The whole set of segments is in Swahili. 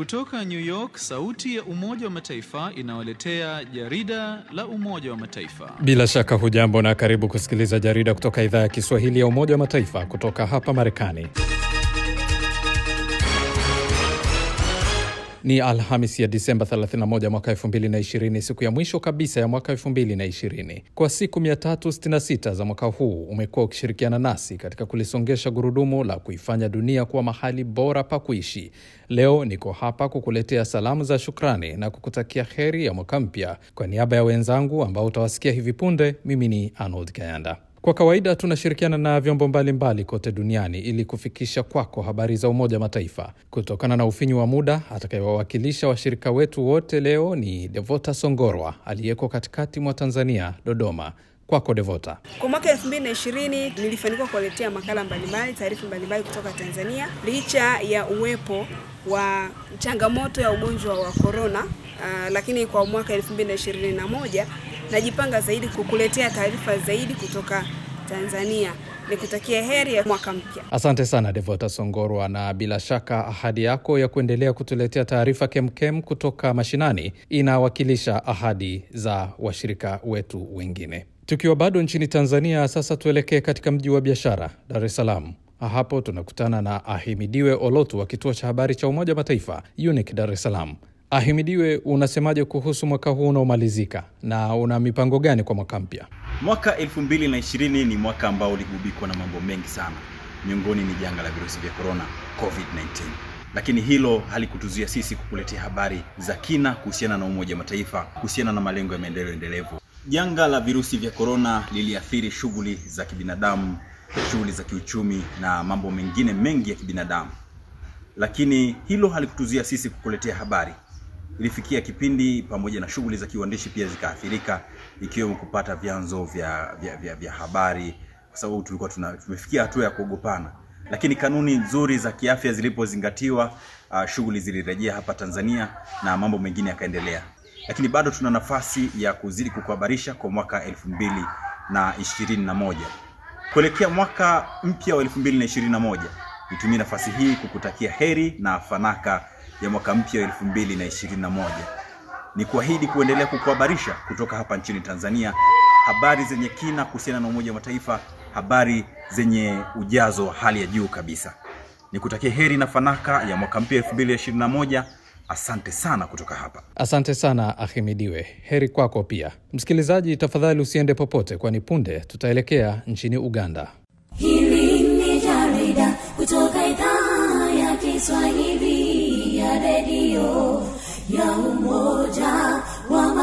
Kutoka New York, sauti ya Umoja wa Mataifa inawaletea jarida la Umoja wa Mataifa. Bila shaka hujambo na karibu kusikiliza jarida kutoka idhaa ya Kiswahili ya Umoja wa Mataifa kutoka hapa Marekani. Ni Alhamis ya Disemba 31 mwaka 2020, siku ya mwisho kabisa ya mwaka 2020. Kwa siku 366 za mwaka huu umekuwa ukishirikiana nasi katika kulisongesha gurudumu la kuifanya dunia kuwa mahali bora pa kuishi. Leo niko hapa kukuletea salamu za shukrani na kukutakia heri ya mwaka mpya. Kwa niaba ya wenzangu ambao utawasikia hivi punde, mimi ni Arnold Kayanda. Kwa kawaida tunashirikiana na vyombo mbalimbali kote duniani ili kufikisha kwako habari za Umoja wa Mataifa. Kutokana na ufinyu wa muda, atakayewawakilisha washirika wetu wote leo ni Devota Songorwa aliyeko katikati mwa Tanzania, Dodoma. Kwako Devota. Kwa mwaka elfu mbili na ishirini nilifanikiwa kuwaletea makala mbalimbali, taarifa mbalimbali kutoka Tanzania, licha ya uwepo wa changamoto ya ugonjwa wa korona. Uh, lakini kwa mwaka elfu mbili na ishirini na moja najipanga zaidi kukuletea taarifa zaidi kutoka Tanzania. Nikutakia heri ya mwaka mpya. Asante sana Devota Songorwa, na bila shaka ahadi yako ya kuendelea kutuletea taarifa kemkem kutoka mashinani inawakilisha ahadi za washirika wetu wengine. Tukiwa bado nchini Tanzania, sasa tuelekee katika mji wa biashara Dar es Salaam. Hapo tunakutana na Ahimidiwe Olotu wa kituo cha habari cha Umoja wa Mataifa UNIC Dar es Salaam. Ahimidiwe, unasemaje kuhusu mwaka huu unaomalizika na una mipango gani kwa mwaka mpya? Mwaka 2020 ni mwaka ambao uligubikwa na mambo mengi sana, miongoni ni janga la virusi vya korona COVID-19, lakini hilo halikutuzuia sisi kukuletea habari za kina kuhusiana na Umoja wa Mataifa, kuhusiana na malengo ya maendeleo endelevu. Janga la virusi vya korona liliathiri shughuli za kibinadamu, shughuli za kiuchumi na mambo mengine mengi ya kibinadamu, lakini hilo halikutuzuia sisi kukuletea habari ilifikia kipindi pamoja na shughuli za kiuandishi pia zikaathirika, ikiwemo kupata vyanzo vya, vya, vya, vya habari, kwa sababu tulikuwa tuna, tumefikia hatua ya kuogopana. Lakini kanuni nzuri za kiafya zilipozingatiwa, uh, shughuli zilirejea hapa Tanzania na mambo mengine yakaendelea, lakini bado tuna nafasi ya kuzidi kukuhabarisha kwa mwaka elfu mbili na ishirini na moja kuelekea mwaka mpya wa elfu mbili na ishirini na moja nitumie nafasi hii kukutakia heri na fanaka ya mwaka mpya wa elfu mbili na ishirini na moja. Ni kuahidi kuendelea kukuhabarisha kutoka hapa nchini Tanzania habari zenye kina kuhusiana na Umoja wa Mataifa, habari zenye ujazo wa hali ya juu kabisa. Nikutakia heri na fanaka ya mwaka mpya elfu mbili na ishirini na moja. Asante sana kutoka hapa. Asante sana Ahimidiwe, heri kwako pia. Msikilizaji, tafadhali usiende popote, kwani punde tutaelekea nchini Uganda. Hili ni jarida kutoka idhaa ya Kiswahili ya redio ya Umoja wa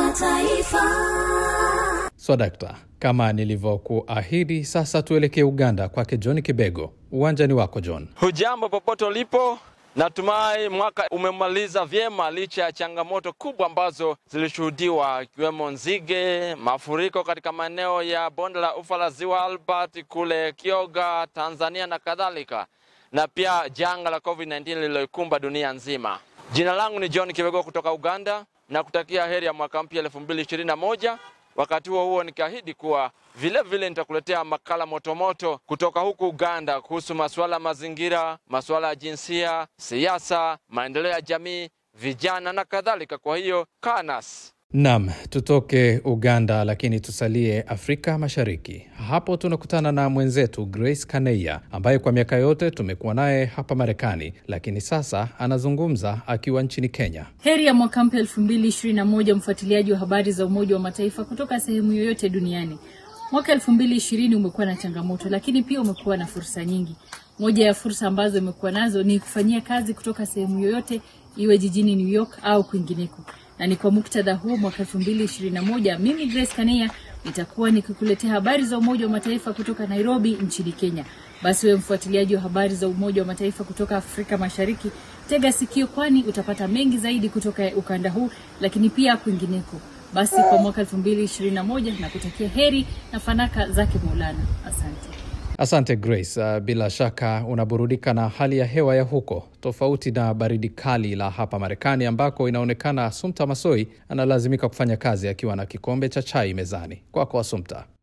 Mataifa. Swadakta, kama nilivyokuahidi, sasa tuelekee Uganda kwake John Kibego. Uwanjani wako John. Hujambo popote ulipo, natumai mwaka umemaliza vyema licha ya changamoto kubwa ambazo zilishuhudiwa ikiwemo nzige, mafuriko katika maeneo ya bonde la ufa la ziwa Albert kule Kyoga, Tanzania na kadhalika, na pia janga la COVID-19 lililoikumba dunia nzima. Jina langu ni John Kibego kutoka Uganda na kutakia heri ya mwaka mpya elfu mbili ishirini na moja. Wakati huo huo nikiahidi kuwa vile vile nitakuletea makala motomoto kutoka huku Uganda kuhusu masuala ya mazingira, masuala ya jinsia, siasa, maendeleo ya jamii, vijana na kadhalika. Kwa hiyo kaa nasi. Nam, tutoke Uganda lakini tusalie Afrika Mashariki. Hapo tunakutana na mwenzetu Grace Kaneya ambaye kwa miaka yote tumekuwa naye hapa Marekani, lakini sasa anazungumza akiwa nchini Kenya. Heri ya mwaka mpya elfu mbili ishirini na moja, mfuatiliaji wa habari za Umoja wa Mataifa kutoka sehemu yoyote duniani. Mwaka elfu mbili ishirini umekuwa na changamoto, lakini pia umekuwa na fursa nyingi. Moja ya fursa ambazo imekuwa nazo ni kufanyia kazi kutoka sehemu yoyote, iwe jijini New York au kwingineko na ni kwa muktadha huu mwaka elfu mbili ishirini na moja mimi Grace Kania nitakuwa nikikuletea habari za Umoja wa Mataifa kutoka Nairobi nchini Kenya. Basi wewe mfuatiliaji wa habari za Umoja wa Mataifa kutoka Afrika Mashariki, tega sikio, kwani utapata mengi zaidi kutoka ukanda huu, lakini pia kwingineko. Basi kwa mwaka elfu mbili ishirini na moja na kutakia heri na fanaka zake Maulana. Asante. Asante Grace. Uh, bila shaka unaburudika na hali ya hewa ya huko, tofauti na baridi kali la hapa Marekani ambako inaonekana Asumta Masoi analazimika kufanya kazi akiwa na kikombe cha chai mezani. Kwako Asumta.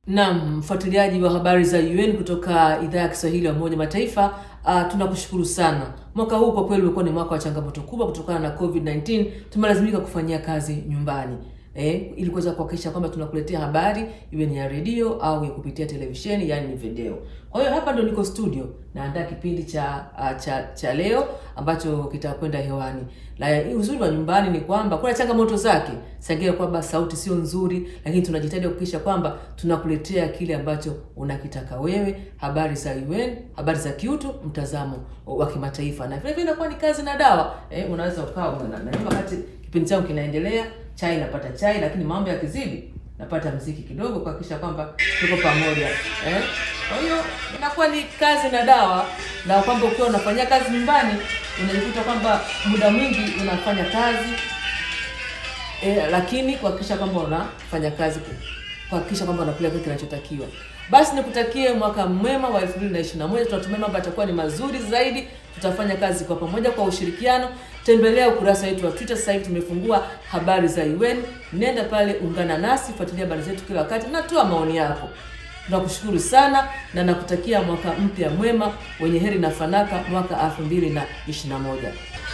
Naam, mfuatiliaji wa habari za UN kutoka idhaa ya Kiswahili ya Umoja Mataifa, uh, tunakushukuru sana. Mwaka huu kwa kweli umekuwa ni mwaka wa changamoto kubwa kutokana na COVID-19. Tumelazimika kufanyia kazi nyumbani eh, ili kuweza kuhakikisha kwamba tunakuletea habari iwe ni ya redio au ya kupitia televisheni, yani ni video. Kwa hiyo hapa ndo niko studio naandaa kipindi cha uh, cha cha leo ambacho kitakwenda hewani. La, uzuri wa nyumbani ni kwamba kuna changamoto zake, sangia kwamba sauti sio nzuri, lakini tunajitahidi kuhakikisha kwamba tunakuletea kile ambacho unakitaka wewe, habari za UN, habari za kiutu, mtazamo wa kimataifa, na vile vile inakuwa ni kazi na dawa eh, unaweza ukawa na na wakati kipindi changu kinaendelea, chai napata chai, lakini mambo yakizidi napata mziki kidogo kuhakikisha kwamba tuko pamoja eh. Kwa hiyo inakuwa ni kazi na dawa, na kwamba ukiwa unafanyia kazi nyumbani unajikuta kwamba muda mwingi unafanya kazi eh, lakini kuhakikisha kwamba unafanya kazi kuhakikisha kwamba unakula kile kinachotakiwa. Basi nikutakie mwaka mwema wa 2021. Tunatumai mambo yatakuwa ni mazuri zaidi. Tutafanya kazi kwa pamoja kwa ushirikiano. Tembelea ukurasa wetu wa Twitter, sasa hivi tumefungua habari za UN. Nenda pale, ungana nasi, fuatilia habari zetu kila wakati, natoa maoni yako. Tunakushukuru sana na nakutakia mwaka mpya mwema wenye heri na fanaka mwaka 2021.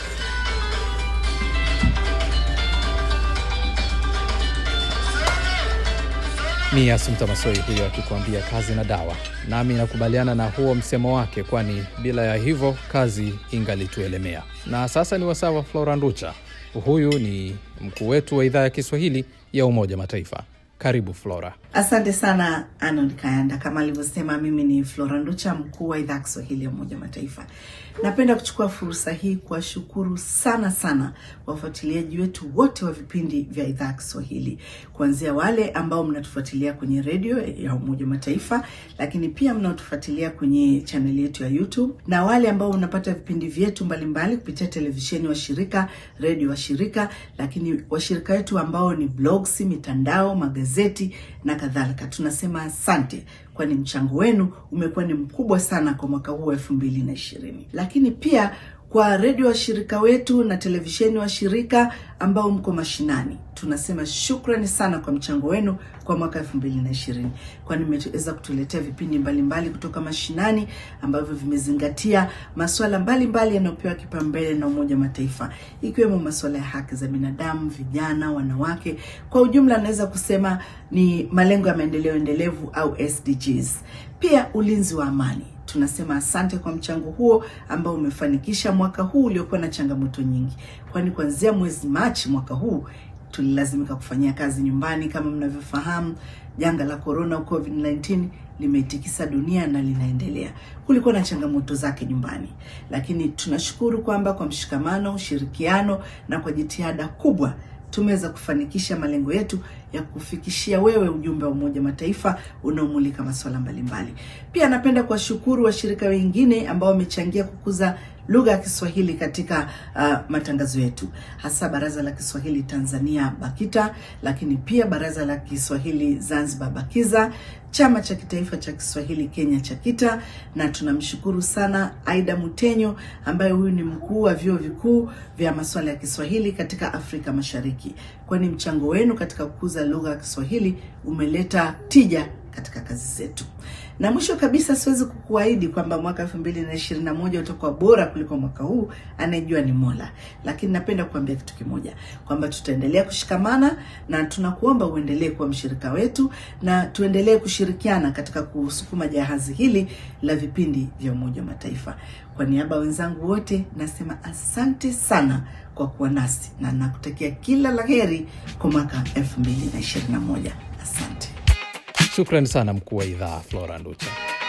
Ni Asumta Masoi huyo akikuambia kazi na dawa, nami nakubaliana na huo msemo wake, kwani bila ya hivyo kazi ingalituelemea. Na sasa ni wasaa wa Flora Nducha. Huyu ni mkuu wetu wa idhaa ya Kiswahili ya Umoja Mataifa. Karibu Flora. Asante sana Arnold Kayanda. Kama alivyosema, mimi ni Flora Nducha, mkuu wa idhaa ya Kiswahili ya Umoja Mataifa. Napenda kuchukua fursa hii kuwashukuru sana sana wafuatiliaji wetu wote wa vipindi vya idhaa ya Kiswahili, kuanzia wale ambao mnatufuatilia kwenye redio ya Umoja Mataifa, lakini pia mnaotufuatilia kwenye chaneli yetu ya YouTube na wale ambao mnapata vipindi vyetu mbalimbali kupitia televisheni washirika, redio washirika, lakini washirika wetu ambao ni blogs, mitandao, magazeti na kadhalika. Tunasema asante kwani mchango wenu umekuwa ni mkubwa sana kwa mwaka huu wa elfu mbili na ishirini. Lakini pia kwa redio washirika wetu na televisheni washirika ambao mko mashinani, tunasema shukrani sana kwa mchango wenu kwa mwaka elfu mbili na ishirini, kwani mmeweza kutuletea vipindi mbalimbali mbali kutoka mashinani ambavyo vimezingatia masuala mbalimbali yanayopewa kipaumbele na Umoja Mataifa, ikiwemo masuala ya haki za binadamu, vijana, wanawake. Kwa ujumla, naweza kusema ni malengo ya maendeleo endelevu au SDGs. Pia ulinzi wa amani tunasema asante kwa mchango huo ambao umefanikisha mwaka huu uliokuwa na changamoto nyingi, kwani kuanzia mwezi Machi mwaka huu tulilazimika kufanyia kazi nyumbani. Kama mnavyofahamu, janga la corona COVID-19 limeitikisa dunia na linaendelea. Kulikuwa na changamoto zake nyumbani, lakini tunashukuru kwamba kwa mshikamano, ushirikiano na kwa jitihada kubwa tumeweza kufanikisha malengo yetu ya kufikishia wewe ujumbe wa Umoja Mataifa unaomulika masuala mbalimbali. Pia napenda kuwashukuru washirika wengine ambao wamechangia kukuza lugha ya Kiswahili katika uh, matangazo yetu, hasa Baraza la Kiswahili Tanzania BAKITA, lakini pia Baraza la Kiswahili Zanzibar BAKIZA, Chama cha Kitaifa cha Kiswahili Kenya CHAKITA, na tunamshukuru sana Aida Mutenyo ambaye huyu ni mkuu wa vyuo vikuu vya masuala ya Kiswahili katika Afrika Mashariki, kwani mchango wenu katika kukuza lugha ya Kiswahili umeleta tija katika kazi zetu. Na mwisho kabisa, siwezi kukuahidi kwamba mwaka elfu mbili na ishirini na moja utakuwa bora kuliko mwaka huu, anayejua ni Mola. Lakini napenda kuambia kitu kimoja, kwamba tutaendelea kushikamana na tunakuomba uendelee kuwa mshirika wetu na tuendelee kushirikiana katika kusukuma jahazi hili la vipindi vya Umoja wa Mataifa. Kwa niaba ya wenzangu wote nasema asante sana kwa kuwa nasi na nakutakia kila la heri kwa mwaka elfu mbili na ishirini na moja. Asante. Shukrani sana mkuu wa idhaa Flora Nducha.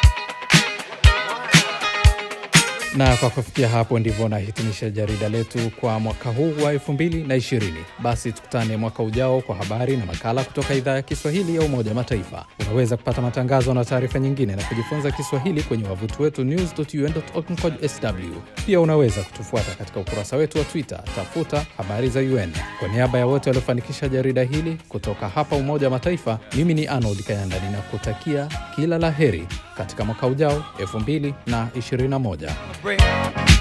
Na kwa kufikia hapo ndivyo nahitimisha jarida letu kwa mwaka huu wa 2020. Basi tukutane mwaka ujao kwa habari na makala kutoka idhaa ya Kiswahili ya Umoja wa Mataifa. Unaweza kupata matangazo na taarifa nyingine na kujifunza Kiswahili kwenye wavuti wetu news.un.org sw. Pia unaweza kutufuata katika ukurasa wetu wa Twitter, tafuta habari za UN. Kwa niaba ya wote waliofanikisha jarida hili kutoka hapa Umoja wa Mataifa, mimi ni Arnold Kayanda ninakutakia kila la heri katika mwaka ujao 2021. break.